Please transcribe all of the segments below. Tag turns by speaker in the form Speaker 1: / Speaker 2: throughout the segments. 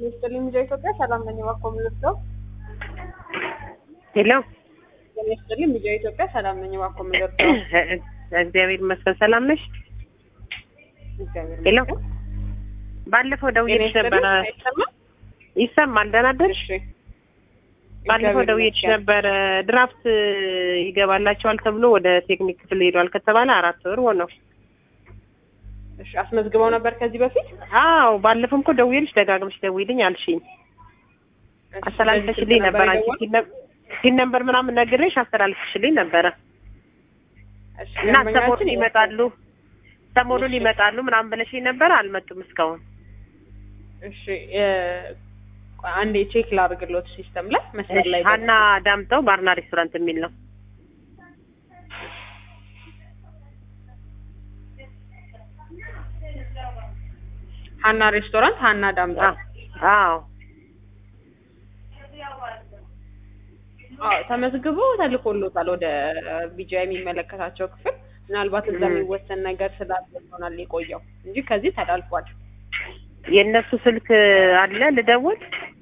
Speaker 1: ሚኒስትር ኢትዮጵያ ሰላም ነኝ። እባክዎ የምንወስደው
Speaker 2: ሄሎ
Speaker 1: ሚኒስትር ሚዲያ ኢትዮጵያ ሰላም ነኝ። እባክዎ የምንወስደው
Speaker 2: እግዚአብሔር ይመስገን። ሰላም ነሽ?
Speaker 1: እግዚአብሔር
Speaker 2: ሄሎ
Speaker 1: ይመስገን።
Speaker 2: ባለፈው ደውዬልሽ
Speaker 1: ሚኒስትር
Speaker 2: ነበረ።
Speaker 1: አይሰማም?
Speaker 2: ይሰማል? ደህና አደርሽ?
Speaker 1: እሺ
Speaker 2: ባለፈው
Speaker 1: እግዚአብሔር
Speaker 2: ደውዬልሽ
Speaker 1: ይመስገን።
Speaker 2: ነበረ። ድራፍት ይገባላቸዋል ተብሎ ወደ ቴክኒክ ክፍል ሄዷል ከተባለ አራት ወር ሆነው።
Speaker 1: እሺ አስመዝግበው ነበር ከዚህ በፊት
Speaker 2: አዎ ባለፈውም እኮ ደውዬልሽ ደጋግመሽ ደውይልኝ አልሽኝ።
Speaker 1: እሺ፣
Speaker 2: አስተላልፈሽልኝ
Speaker 1: በዚህ
Speaker 2: ነበር።
Speaker 1: ስልክ
Speaker 2: አንቺ
Speaker 1: የደወልኩት?
Speaker 2: ሲል ነበር ሲል ነበር ምናምን ነግሬሽ አስተላልፈሽልኝ ነበረ
Speaker 1: እሺ፣
Speaker 2: እና
Speaker 1: ደንበኛችን
Speaker 2: ሰሞኑን ይመጣሉ ሰሞኑን
Speaker 1: እሺ።
Speaker 2: ይመጣሉ ምናምን ብለሽኝ ነበር። አልመጡም እስካሁን።
Speaker 1: እሺ እ፣ ቆይ አንዴ ቼክ ላድርግሎት ሲስተም ላይ መስመር ላይ
Speaker 2: ሀና ዳምጠው ባርና ሬስቶራንት የሚል ነው።
Speaker 1: ሀና ሬስቶራንት ሀና ዳምጣ
Speaker 2: አዎ
Speaker 1: አዎ ተመዝግቦ ተልኮሎታል ወደ ቢጃ የሚመለከታቸው ክፍል ምናልባት እዛ
Speaker 2: ም።
Speaker 1: የሚወሰን ነገር ስላለ ይሆናል የቆየው እንጂ ከዚህ ተላልፏል
Speaker 2: የእነሱ ስልክ አለ ልደውል?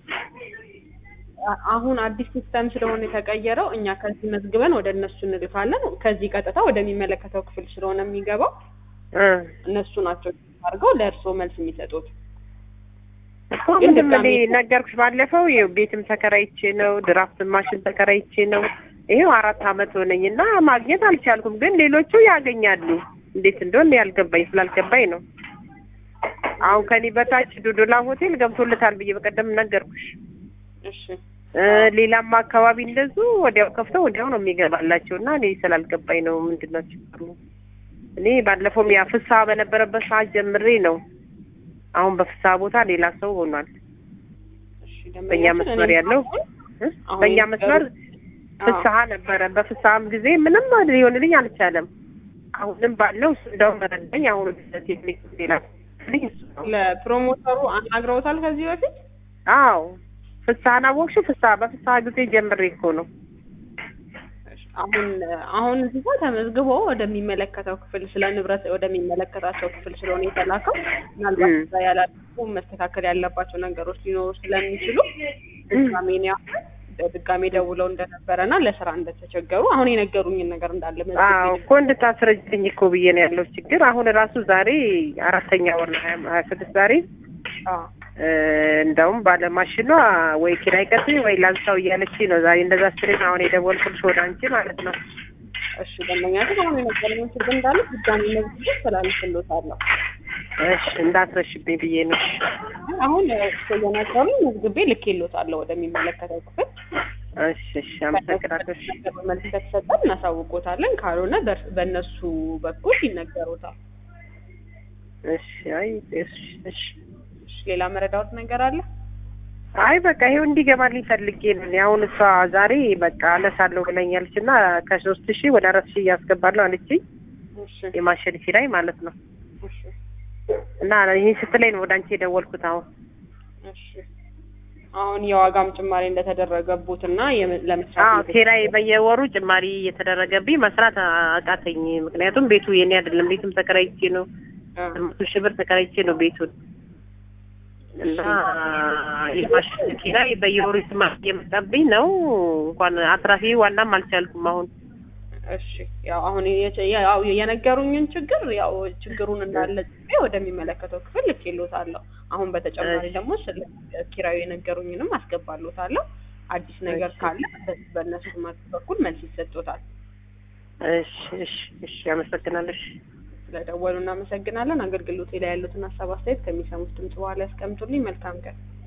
Speaker 1: አ- አሁን አዲስ ሲስተም ስለሆነ የተቀየረው እኛ ከዚህ መዝግበን ወደ እነሱ እንልካለን ከዚህ ቀጥታ ወደሚመለከተው ክፍል ስለሆነ የሚገባው
Speaker 2: እ
Speaker 1: እነሱ ናቸው አድርገው ለእርስዎ መልስ የሚሰጡት
Speaker 2: እኮ
Speaker 1: ግን
Speaker 2: ምንም
Speaker 1: ድጋሜ
Speaker 2: እኔ ነገርኩሽ ባለፈው ይኸው ቤትም ተከራይቼ ነው ድራፍት ማሽን ተከራይቼ ነው ይሄው አራት አመት ሆነኝ እና ማግኘት አልቻልኩም። ግን ሌሎቹ ያገኛሉ። እንዴት እንደሆነ ያልገባኝ ስላልገባኝ ነው። አሁን ከኔ በታች ዶዶላ ሆቴል ገብቶለታል ብዬ በቀደም ነገርኩሽ።
Speaker 1: እሺ
Speaker 2: እ ሌላም አካባቢ እንደዙ ወዲያው ከፍተው ወዲያው ነው የሚገባላቸው እና እኔ ስላልገባኝ ነው ምንድን ነው ችግሩ? እኔ ባለፈውም ያ ፍስሀ በነበረበት ሰዓት ጀምሬ ነው። አሁን በፍስሀ ቦታ ሌላ ሰው ሆኗል።
Speaker 1: እሺ
Speaker 2: በእኛ
Speaker 1: ደንበኛችን
Speaker 2: መስመር
Speaker 1: እኔ
Speaker 2: ያለው
Speaker 1: አሁን
Speaker 2: እ?
Speaker 1: አሁን
Speaker 2: በእኛ
Speaker 1: የነገሩ-
Speaker 2: መስመር
Speaker 1: አዎ።
Speaker 2: ፍስሀ ነበረ። በፍስሀም ጊዜ ምንም ሊሆንልኝ አልቻለም። አሁንም ባለው እሱ እንደውም ረዳኝ። አሁን ወደ ቴክኒክ ሌላ ልኝ እሱ ነው።
Speaker 1: ለፕሮሞተሩ አናግረውታል ከዚህ በፊት
Speaker 2: አዎ ፍስሀን አወቅሽው? ፍስሀ በፍስሀ ጊዜ ጀምሬ እኮ ነው።
Speaker 1: አሁን አሁን እዚህ ጋር ተመዝግቦ ወደሚመለከተው ክፍል ስለ ንብረት ወደሚመለከታቸው ክፍል ስለሆነ የተላከው ምናልባት
Speaker 2: ም።
Speaker 1: እዛ ያላሉ መስተካከል ያለባቸው ነገሮች ሊኖሩ ስለሚችሉ ድጋሜ እኔ አሁን ድጋሜ ደውለው እንደነበረና ለስራ እንደተቸገሩ አሁን የነገሩኝን ነገር እንዳለ
Speaker 2: አዎ
Speaker 1: መዝግቤ
Speaker 2: እኮ እንድታስረጅኝ እኮ ብዬ ነው ያለው ችግር። አሁን ራሱ ዛሬ አራተኛ ወር ነው ሀያ ሀያ ስድስት ዛሬ
Speaker 1: አዎ
Speaker 2: እ እንደውም ባለማሽኗ ወይ ኪራይ ቀጥይ ወይ ላንሳው እያለች ነው ዛሬ እንደዛ ስትለኝ አሁን የደወልኩልሽ ወደ አንቺ ማለት ነው።
Speaker 1: እሺ ደንበኛችን አሁን የነገሩኝን ችግር እንዳለ ድጋሜ መዝግቤ ስላልፍሎታለሁ
Speaker 2: እሺ እንዳትረሽብኝ ብዬ ነው።
Speaker 1: አሁን እሱ እየነገሩኝ መዝግቤ ልኬሎታለሁ ወደሚመለከተው ክፍል
Speaker 2: እሺ እሺ አመሰግናለሁ። እሺ
Speaker 1: መልስ ከተሰጠን እናሳውቆታለን። ካልሆነ በእርስ- በእነሱ በኩል ይነገሩታል።
Speaker 2: እሺ አይ እሺ እሺ
Speaker 1: እሺ፣ ሌላ መረዳዎት ነገር አለ?
Speaker 2: አይ በቃ ይሄው እንዲገባልኝ ፈልጌ ነው። እኔ አሁን እሷ ዛሬ በቃ አነሳለሁ ብለኛለች እና ከሶስት ሺህ ወደ አራት ሺህ እያስገባለሁ አለችኝ
Speaker 1: እሺ
Speaker 2: የማሸን ኪራይ ማለት ነው።
Speaker 1: እሺ
Speaker 2: እና ይህን ስትለኝ ነው ወደ አንቺ የደወልኩት አሁን
Speaker 1: እሺ። አሁን የዋጋም ጭማሪ እንደተደረገቡት እና የም- ለመስራት
Speaker 2: አዎ
Speaker 1: እየተቸገሩ-
Speaker 2: ኪራይ በየወሩ ጭማሪ እየተደረገብኝ መስራት አቃተኝ። ምክንያቱም ቤቱ የኔ አይደለም። ቤቱም ተከራይቼ ነው
Speaker 1: አ፣
Speaker 2: መቶ ሺህ ብር ተከራይቼ ነው ቤቱን እና የማሽን ኪራይ በየወሩ ጭማሪ እየመጣብኝ ነው። እንኳን አትራፊ ዋናም አልቻልኩም አሁን
Speaker 1: እሺ ያው አሁን የቸ- ያው የነገሩኝን ችግር ያው ችግሩን እንዳለ ጽፌ ወደሚመለከተው ክፍል ልኬሎታለሁ። አሁን በተጨማሪ
Speaker 2: እሺ።
Speaker 1: ደግሞ ስለ ኪራዩ የነገሩኝንም አስገባሎታለሁ። አዲስ ነገር
Speaker 2: እሺ።
Speaker 1: ካለ በ- በእነሱ በኩል መልስ ይሰጡታል።
Speaker 2: እሺ እሺ እሺ አመሰግናለሁ። እሺ
Speaker 1: ስለደወሉ እናመሰግናለን። አገልግሎቴ ላይ ያሉትን ሀሳብ አስተያየት ከሚሰሙት ድምጽ በኋላ ያስቀምጡልኝ። መልካም ቀን።